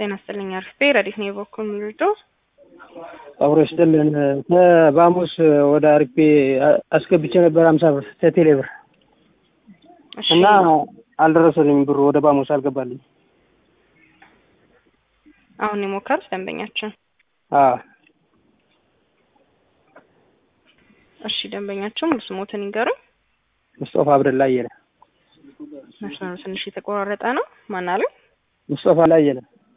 ጤና ይስጥልኝ አርፌ ረዲት ነው የበኩል ምልዶ አብሮ ይስጥልን። በሐሙስ ወደ አርፌ አስገብቼ ነበር ሀምሳ ብር ከቴሌ ብር እና አልደረሰልኝም ብሩ ወደ ባሙስ አልገባልኝ። አሁን የሞከሩት ደንበኛችን አዎ እሺ ደንበኛችን ሙሉ ስሞትን ይንገሩኝ። ሙስጠፋ አብደላ አየለ። መስመሩ ትንሽ የተቆራረጠ ነው። ማን አለ? ሙስጠፋ ላይ አየለ።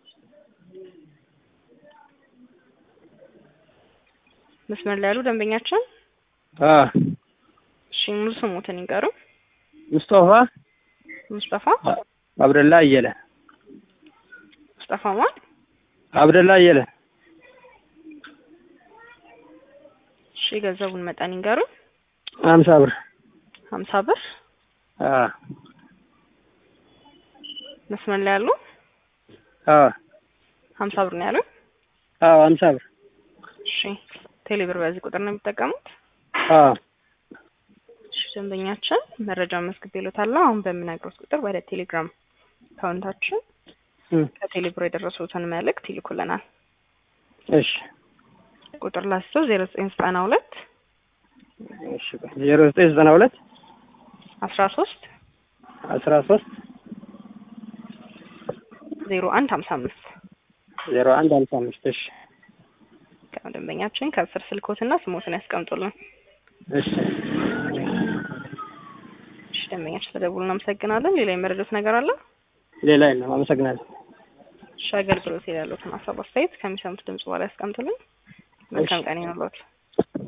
መስመር ላይ ያሉ ደንበኛችን አዎ እሺ ሙሉ ስሞትን ይንገሩኝ። ሙስጠፋ ሙስጠፋ አብደላ አየለ። ሙስጠፋ ማን? አብደላ አየለ። እሺ የገንዘቡን መጠን ይንገሩኝ። ሀምሳ ብር ሀምሳ ብር አዎ መስመር ላይ ያሉ አዎ ሀምሳ ብር ነው ያሉኝ። አዎ ሀምሳ ብር እሺ ቴሌ ብር በዚህ ቁጥር ነው የሚጠቀሙት? አዎ እሺ ደንበኛችን መረጃ መዝግቤልዎታለሁ። አሁን በምነግሮት ቁጥር ወደ ቴሌግራም አካውንታችን እም፣ ከቴሌ ብር የደረሱትን መልእክት ይልኩልናል። እሺ ቁጥር ላስቶ ዜሮ ዘጠኝ ዘጠና ሁለት እሺ ዜሮ ዘጠኝ ዘጠና ሁለት አስራ ሶስት አስራ ሶስት ዜሮ አንድ ሀምሳ አምስት ዜሮ አንድ ሀምሳ አምስት እሺ ደንበኛችን ከስር ስልኮትና ስሞትን ያስቀምጡልን። እሺ እሺ ደንበኛችን ስለደውሉ እናመሰግናለን። ሌላ የመረዱት ነገር አለ? ሌላ የለም። አመሰግናለሁ። እሺ አገልግሎት ያሉትን ሀሳብ አስተያየት ከሚሰሙት ድምጽ በኋላ ያስቀምጡልን። መልካም ቀን ይሁንልዎት።